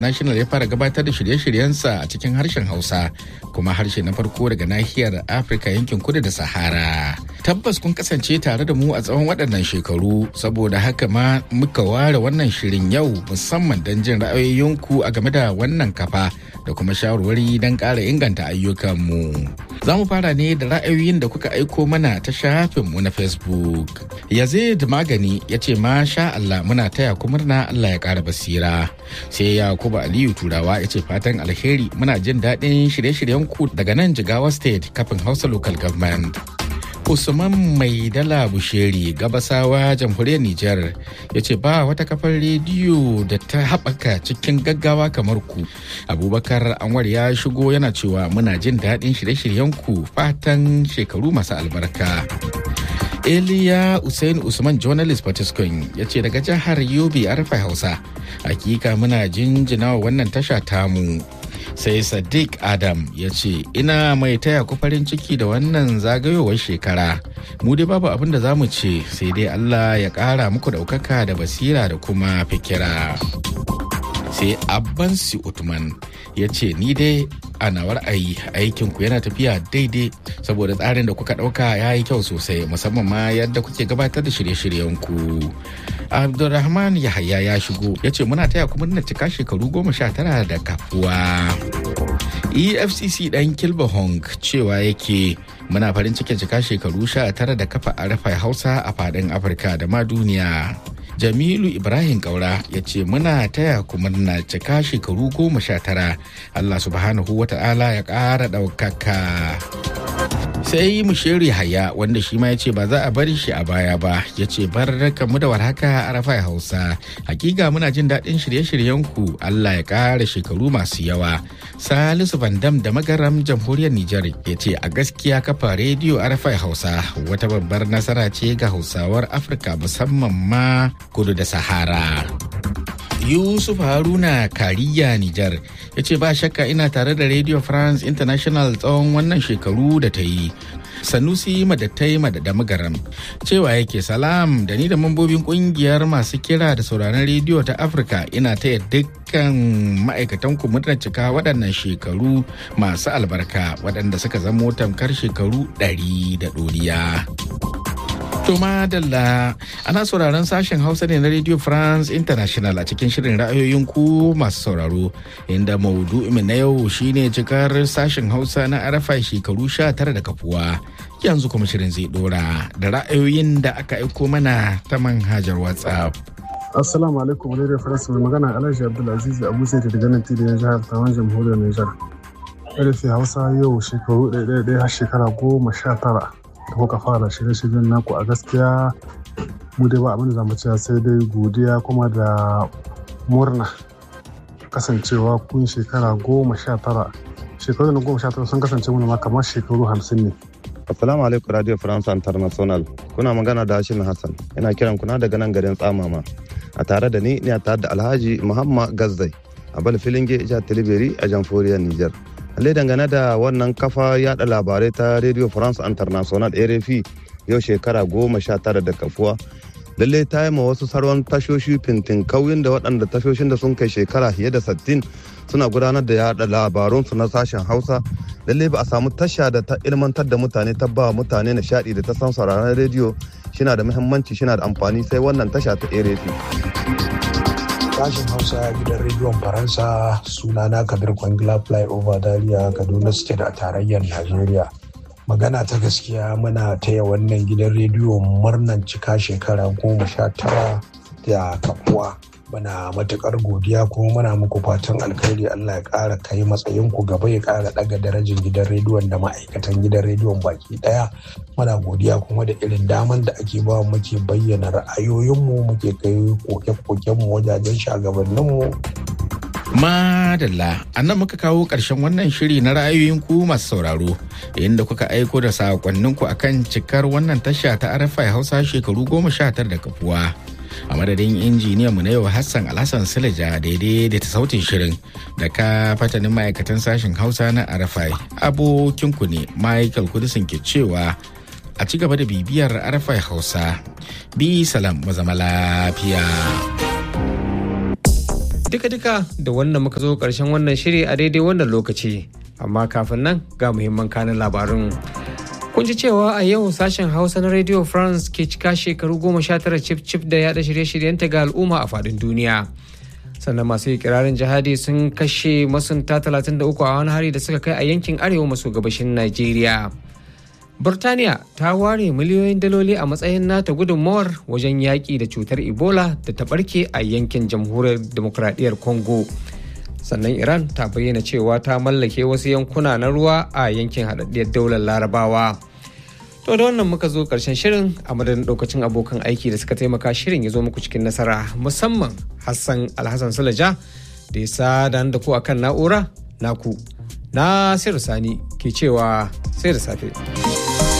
National ya fara gabatar da shirye-shiryensa a cikin harshen Hausa kuma harshe na farko daga nahiyar Afirka yankin kudu da Sahara. Tabbas kun kasance tare da mu a tsawon waɗannan shekaru saboda haka ma muka ware wannan shirin yau musamman don jin ra'ayoyinku a game da wannan kafa da kuma shawarwari don ƙara inganta ayyukanmu. Za mu fara ne da ra'ayoyin da kuka aiko mana ta shafinmu na Facebook. Yazid Magani ya ce masha Allah muna taya ku murna Allah ya ƙara basira. Sai Yakubu Aliyu Turawa ya ce fatan alheri muna jin daɗin shirye-shiryen ku daga nan Jigawa State kafin Hausa Local Government. Usman Mai Dala Busheri Gabasawa Jamhuriyar Nijar ya ce ba wata kafar rediyo da ta haɓaka cikin gaggawa kamar ku. Abubakar Anwar ya shigo yana cewa muna jin daɗin shirye-shiryen ku fatan shekaru masu albarka. Eliya Usain Usman Journalist Patiskun ya ce daga jihar Yobe Arfa Hausa. Hakika muna jinjina wa wannan tasha tamu. Sai Sadiq Adam ya ce ina mai taya ku farin ciki da wannan zagayowar shekara. Mu dai babu abin da za mu ce sai dai Allah ya ƙara muku ɗaukaka da basira da kuma fikira. sai abbansi utman ya ce ni dai a nawar ayi aikinku yana tafiya daidai saboda tsarin da kuka ɗauka ya yi kyau sosai musamman ma yadda kuke gabatar da shirye-shiryenku abdulrahman yahaya ya shigo ya ce muna taya kuma na cika shekaru goma sha tara da kafuwa efcc dan kilba hong cewa yake muna farin cikin cika shekaru sha tara da kafa a rafa hausa a fadin afirka da ma duniya Jamilu Ibrahim Kaura ya ce muna taya ku murna cika shekaru goma sha tara Allah subhanahu wa ta'ala ya ƙara ɗaukaka. sai mushiri haya wanda shi ma ya ce ba za a bari shi a baya ba ya ce barka mu da warhaka a rafa hausa hakika muna jin daɗin shirye-shiryenku allah ya ƙara shekaru masu yawa salisu vandam da magaram jamhuriyar nijar ya ce a gaskiya kafa rediyo a rafa hausa wata babbar nasara ce ga hausawar afirka musamman ma kudu da sahara Yusuf Haruna Kariya Nijar ya ce ba shakka ina tare da Radio France International tsawon wannan shekaru da ta yi. Sanusi Madattai da Magaram cewa yake salam da ni da mambobin kungiyar masu kira da sauraron rediyo ta Afirka ina taya dukkan ma'aikatan ku murnar cika waɗannan shekaru masu albarka waɗanda suka zamo tamkar shekaru ɗari da ɗoriya. To madalla ana sauraron sashen Hausa ne na Radio France International a cikin shirin ra'ayoyin ku masu sauraro inda maudu'in na yau shine cikar sashen Hausa na arafa shekaru sha tara da kafuwa. Yanzu kuma shirin zai dora da ra'ayoyin da aka aiko mana ta manhajar WhatsApp. Assalamu alaikum Radio France mai magana Alhaji Abdulaziz Abu Said daga nan tilin jihar Tawan Jamhuriyar Nijar. Karfe Hausa yau shekaru ɗaya har shekara goma sha tara. da kuka fara shirye-shiryen naku a gaskiya mu dai ba abin da zamu cewa sai dai godiya kuma da murna kasancewa kun shekara goma sha tara shekaru na goma sha tara sun kasance mana ma kamar shekaru hamsin ne Assalamu alaikum Radio France International. Kuna magana da Hashim Hassan. Ina kiran kuna daga nan garin Tsamama. A tare da ni ne tare da Alhaji Muhammad Gazdai a bal filinge jihar Tilibiri a jamhuriyar Nijar. Lallai dangane da wannan kafa yada labarai ta Radio France International RFI yau shekara goma sha tara da kafuwa. Lallai ta yi ma wasu sarwan tashoshi fintin kauyin da waɗanda tashoshin da sun kai shekara fiye da sattin suna gudanar da yada labarunsu na sashen Hausa. Lallai ba a samu tasha da ta ilmantar da mutane ta ba mutane nishaɗi da ta san sauraron rediyo shina da muhimmanci shina da amfani sai wannan tasha ta RFI. sashen hausa gidan rediyon faransa sunana kabir kwangila flyover dariya kaduna state a tarayyar najeriya magana ta gaskiya muna taya wannan gidan rediyo murnan cika shekara goma sha tara da kafuwa muna matukar godiya kuma muna muku fatan alkhairi allah ya kara kai matsayin ku gaba ya kara daga darajar gidan rediyon da ma'aikatan gidan rediyon baki daya muna godiya kuma da irin daman da ake ba muke bayyana ra'ayoyinmu muke kai koke-kokenmu wajajen shagabanninmu Madalla, a nan muka kawo ƙarshen wannan shiri na ra'ayoyin ku masu sauraro, inda kuka aiko da sakonninku akan cikar wannan tasha ta arafai hausa shekaru goma sha tara da kafuwa. A madadin injiniyan mu na yau Hassan Alhassan Silaja daidai da ta sautin shirin da ka fatanin ma'aikatan sashen Hausa na Arafai abokinku ne Michael Kudisin ke cewa a ci gaba da bibiyar Arafai Hausa. Bi salam mu zama lafiya. duka-duka da wannan muka zo ƙarshen wannan shiri a daidai wannan lokaci amma kafin nan ga muhimman kanin labarun kun ji cewa a yau sashen hausa na radio france ke cika shekaru goma sha tara cif cif da yada shirye-shiryenta ga al'umma a faɗin duniya sannan masu ikirarin jihadi sun kashe masunta 33 a wani hari da suka kai a yankin arewa maso gabashin Najeriya. Burtaniya ta ware miliyoyin daloli a matsayin nata gudunmawar wajen yaƙi da cutar Ebola da ta ɓarke a yankin jamhuriyar demokradiyyar Congo. Sannan Iran ta bayyana cewa ta mallake wasu yankuna na ruwa a yankin haɗaɗɗiyar daular Larabawa. To da wannan muka zo ƙarshen shirin a madadin ɗaukacin abokan aiki da suka taimaka shirin ya zo muku cikin nasara musamman Hassan Alhassan Sulaja da ya sada da ku akan na'ura naku. Na Sani ke cewa sai da safe.